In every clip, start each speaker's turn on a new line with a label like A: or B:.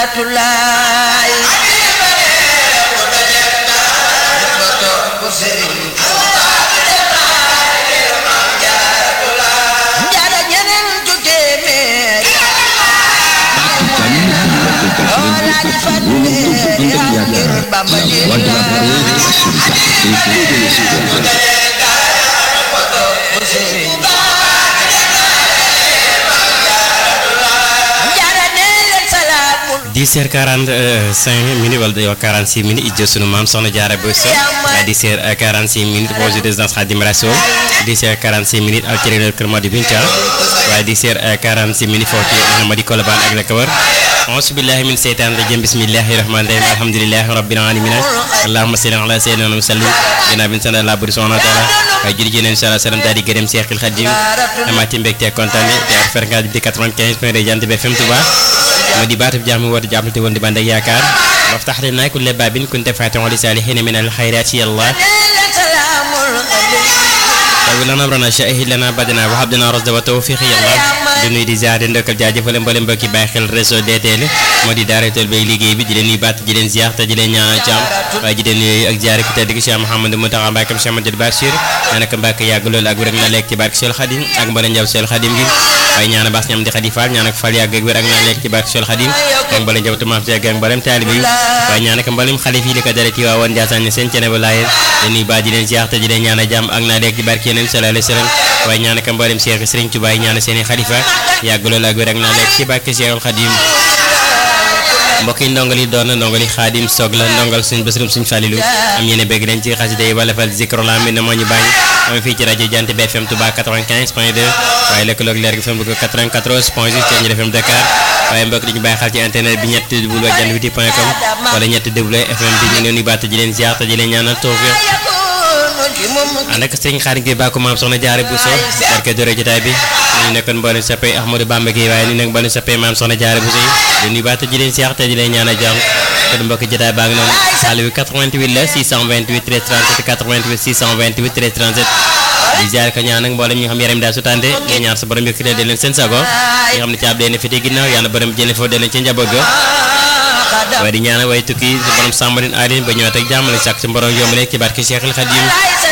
A: jaaratulaay jaara ñeneen ju téeméer Oolaaji fanweer yaa ngir Bamba di jaara nee leen salaamul
B: 10h45 minutes wala day wax 46 minutes ijjo sunu maam soxna Diarra Bousso 10h46 minutes projet de résidence Khadim Rassoul 10h46 minutes alterneur Kër Madi Binta waaye 10h46 minutes foofu ci Madi Colobane ak la ko wër auzu billahi min seytaan rajim bismillahi rahmani rahim alhamdulillahi rabbil alamin allahumma salli ala sayyidina wa sallim ginnaaw bi ñu sant Allah buri subhanahu wa taala waaye julli ci neen sallallahu alayhi wa sallam daal di gërëm Cheikhul Khadim amaati mbégte kontaan te ak fréquence bi di 95 point de Jant bi FM Touba mu di baatu jàmm woote jàmm te woon di bànd ak yaakaar waftax lana kulla baabin kunta faatihan li saalihiina min al xayraati ya Allah
A: nee leen salaamul
B: tawi lana amrana shahid lana badana wa habdana rasda wa tawfiq ya Allah di nuyu di ziar di ndokkal jaajëfal mboolem mbokki bàyyi xel réseau DTL moo di daara tool bay liggéey bi di leen nuyu baat di leen ziar te di leen ñaan jàmm waaye di leen nuyu ak ziar ku tedd gi Cheikh Mouhamadou Mountakha Mbacké Cheikh Amadou Bachir ñaanaka Mbacké yàgg loolu ak wér ak na lekk ci barke Cheikh Khadim ak mboolem njaw Cheikh Khadim gi waaye ñaana baas ñam di Khady Fall ñaanaka Fall yàgg ak wér ak na lekk ci barke Cheikh Khadim ak mboolem njaw tumaam ci ak mboolem taalibe yi waaye ñaanaka mboolem xalif yi li ko dara ci waa woon Ndiassane seen cene ba laayeen di nuyu baat di leen ziar te di leen ñaan jàmm ak na lekk ci barke yeneen sallallahu alayhi wa sallam waaye ñaanaka mboolem Cheikh Serigne Touba yi ñaana seeni xalifa yàgg loolu ak wér ak na lekk ci barke Cheikh Khadim mbokk yi ndongal yi doon na ndongal yi xaadim soog la ndongal suñ bésrum suñ fàlilu am yéen a bëgg nañ ci xasida yi wala fal zikro la mi na moo ñu bàyyi am fii ci rajo Jant bi FM Touba 95 point 2 waaye lëkkaloog leer gi FM bëgg 94 point 6 ci FM Dakar waaye mbokk dañu bàyyi xel ci internet bi ñett w jant witi point com wala ñett w FM bi ñu ngi leen di baat di leen ziar te di leen ñaanal tawfiq ànd ak sëñ xaadim gi bàkku maam soxna Diarra Bousso barke dore jotaay bi ñu nekkoon mboolem sappee Ahmadou Bamba gi waaye ñu nekk mboolem sappee maam soxna Diarra Bousso yi di nuyu baat di leen ziar te di leen ñaanal jàmm kon mbokk jotaay baa ngi noonu xaal bi 88 la 628 13 37 88 628 13 37 di ziar ko ñaan ak mboolem ñi nga xam yaram daal su tànde ñu ñaar sa borom yëkkatee de leen seen sago ñi nga xam ne caab dee na fite ginnaaw yàlla borom jële foofu de leen ci njaboot ga waaye di ñaanal way tukki sa borom sàmm leen aar leen ba ñëwaat ak jàmm lañ sàkk si borom yomb leen ci barke Cheikhul Khadim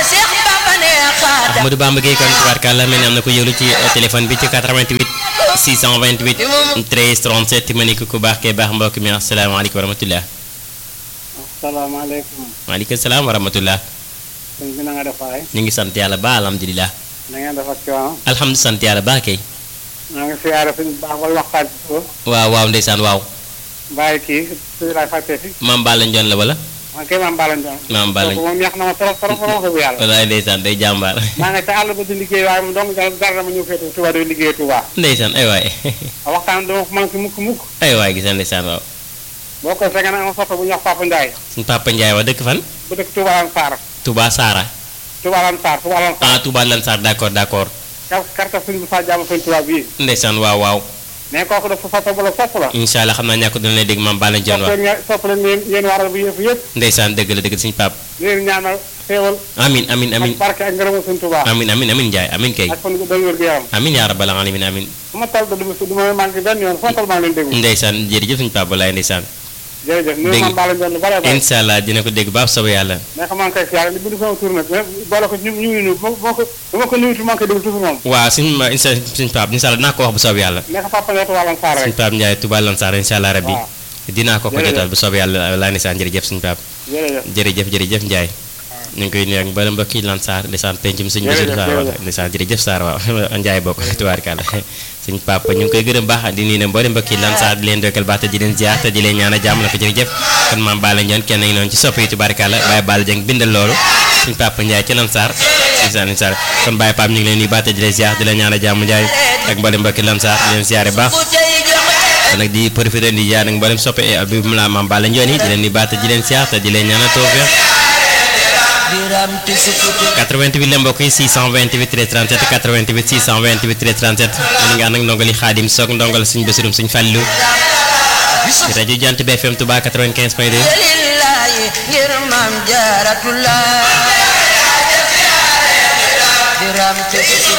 B: Ahmadou Bamba Gueye kon tubaarkàlla mel ni am na ko yëglu ci téléphone bi ci 88 628 13 37 ma ne ko ku baax kee baax mbokk mi asalaamaaleykum wa rahmatullah
C: asalaamaaleykum
B: waaleykum salaam wa rahmatullah
C: sëñ bi na nga def waay
B: ñu ngi sant yàlla ba alhamdulilah
C: na ngeen def ak coono
B: alhamdu sant yàlla ba kay
C: maa ngi siyaare suñu baax wala waxtaan ci suuf
B: waaw waaw ndeysaan waaw
C: bàyyi kii suñu laay fàtte si
B: maam Balla Ndione la wala
C: man kay maam Balla Ndione
B: maam Balla
C: kooku moom neex na ma trop trop trop wax dëgg yàlla
B: walaay ndeysaan day jàmbaar
C: maa nga ca àll ba di liggéey waaye moom dong dara dama ñëw féete Touba di liggéey Touba
B: ndeysaan ay waay
C: waxtaan dama ko manqué mukk mukk
B: ay waay gis na ndeysaan waaw
C: boo ko fekk na ama soto bu ñuy wax Papa Ndiaye
B: suñu papa Ndiaye wax dëkk fan
C: bu dëkk Touba Lan Sarr
B: Touba Sara
C: Touba Lan Sarr Touba Lan Sarr
B: ah Touba Lansar d'accord d'accord
C: kar karta suñu bu saa jàmm suñu Touba bii
B: ndeysaan waaw waaw
C: mais kooku dafa soto bu la sopp la
B: incha allah xam naa ñàkk dina lay dégg maam Balla Ndione
C: sopp
B: wax
C: leen sopp leen yéen yéen waral bu yëpp yëpp
B: ndeysaan dëgg la dëgg suñu pap
C: di leen ñaanal xéewal
B: amin amin amin
C: ak barke ak ngërëmu suñu Touba
B: amin amin amin Ndiaye amin kay
C: ak fan gu doon wér gu yaram
B: amin yaa rabbal alamin amin
C: su ma toll du ma du ma manqué benn yoon foo toll maa ngi leen déglu
B: ndeysaan jërëjëf suñu pap walaay ndeysaan
C: jërëjëf nuyu
B: dégg-
C: ma Balla Ndione lu bare bare
B: incha allah dina ko dégg baax soobee yàlla
C: mais xam maa ngi koy siyaare ni bindu sama tur nag mais boole ko ñu ñu ngi nuyu boo boo ko bu ma ko nuyu tu maa ngi koy déglu toujours moom
B: waaw suñu ma incha suñu pap incha allah dinaa ko wax bu soobee yàlla
C: mais papa Ndiaye Touba Lan Sarr
B: suñu
C: rek
B: pap Ndiaye Touba Lansar incha allah rabbi
C: waaw
B: dinaa ko ko
C: Jërëjëf.
B: jotal bu soobee yàlla walaay ndeysaan jërëjëf suñu pap
C: jërëjëf
B: jërëjëf jërëjëf Ndiaye ñu ngi koy nuyu ak mboolem mbokk yi Lansar ndeysaan pencum suñu
C: Jërëjëf,
B: Basiru Sarr wax
C: jërëjëf.
B: ndeysaan jërëjëf Sarr waaw Ndiaye bokk tubaarkàlla suñ papa ñu ngi koy gërëm baax di nuyu ne mboolem mbokk yi Lansar di leen dokkal baax te di leen ziar te di leen ñaan a jàmm la ko jërëjëf kon maam Balla Ndione kenn ngi noonu ci sopp yi tubaarkàlla Baye Balla Dieng bindal loolu suñ papa Ndiaye ci Lansar ndeysaan ndeysaan kon Baye Pape ñu ngi leen nuyu baax te di leen ziar di leen ñaan a jàmm Ndiaye ak mboolem mbokk yi Lansar di leen ziare baax kon nag di profité di jaar nag mboolem soppe e bi mu la maam Balla Ndione yi di leen nuyu baax te di leen ziar te di leen ñaan a tawfeex 88 la mbokk yi 628 13 37 88 628 13 37 ñu ngi ànd ak ndongali xaadim soog ndongal suñ basirum suñ fàllu ci rajo Jant bi FM Touba 95 point 2
A: lillahi ngir maam jaaratullah diram ci